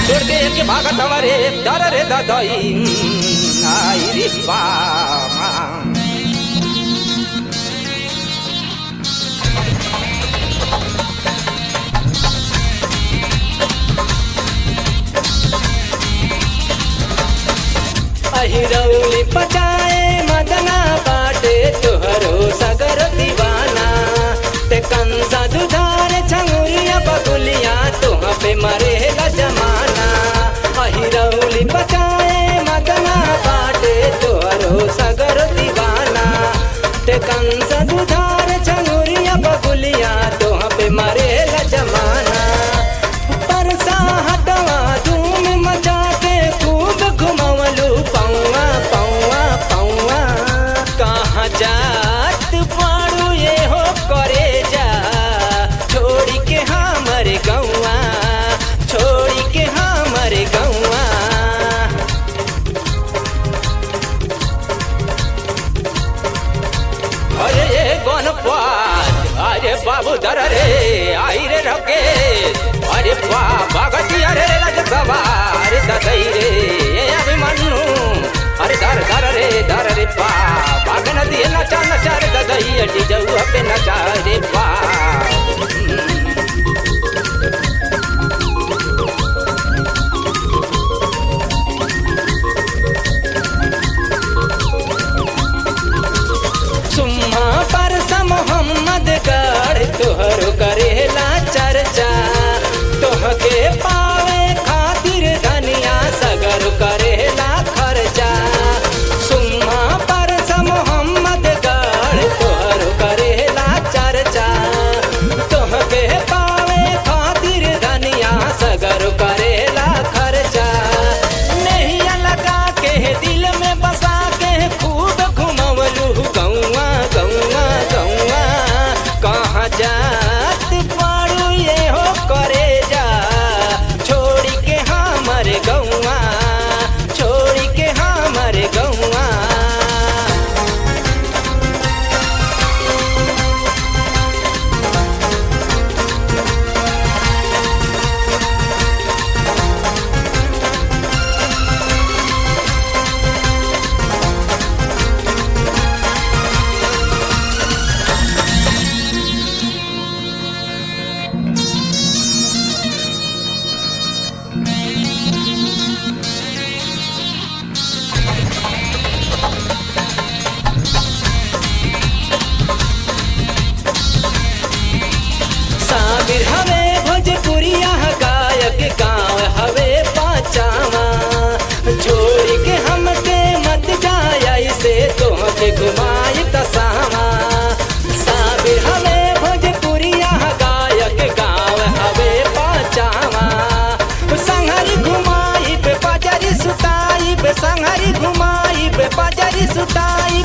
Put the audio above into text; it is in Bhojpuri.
छोड़ के एक भागत हमारे दर रे ददई आई रे बामा अहिरौली पचाए मदना बाटे तुहरो सगर दीवाना ते कंसा दुधार छंगुरिया बगुलिया तुह पे मरेला जमाना अहिरौली पचाए मदना बाटे तुहरो सगर दीवाना ते कंसा दुधार छंगुरिया बगुलिया तुह पे मरेला जमाना परसा हटवा धूम मचा के खूब घुमवलू पौआ पौआ पौआ कहाँ जात पाड़ू ये हो करे जा छोड़ी के हमर गौआ छोड़ी के हमर गौआ अरे ये गणपत अरे बाबू दर रे आई रे रके अरे बा भगती अरे राजसभा अरे ददई रे ये अभिमन्यु अरे दर दर रे दर रे बा भाग नदी नचा नचा रे ददई अटी जाऊ पे नचा रे बा सुम्हा पर मोहम्मद गढ़ तोहर करेला चर्चा तोहके पावे खातिर धनिया सगर करेला खर्चा सुम्हा पर मोहम्मद गढ़ तोहर करेला चर्चा तोहके पावे खातिर धनिया सगर करेला खर्चा नहिया लगा के दिल में बसा के खूब घुमवलू गौआ गौआ गौआ कहाँ जात पाड़ू ये हो करे जा छोड़ी के हमर गौआ छोड़ी के हमर गौआ साबिर हवे भोजपुरिया गायक गाँव हवे पाचावा छोड़ के हमके मत जाय से तोहके घुमाई तसावा साबिर हवे भोजपुरिया गायक गाँव हवे पाचावा संहरी घुमाई पे पाजरी सुताई पे संहरी घुमाई पे पाजरी सुताई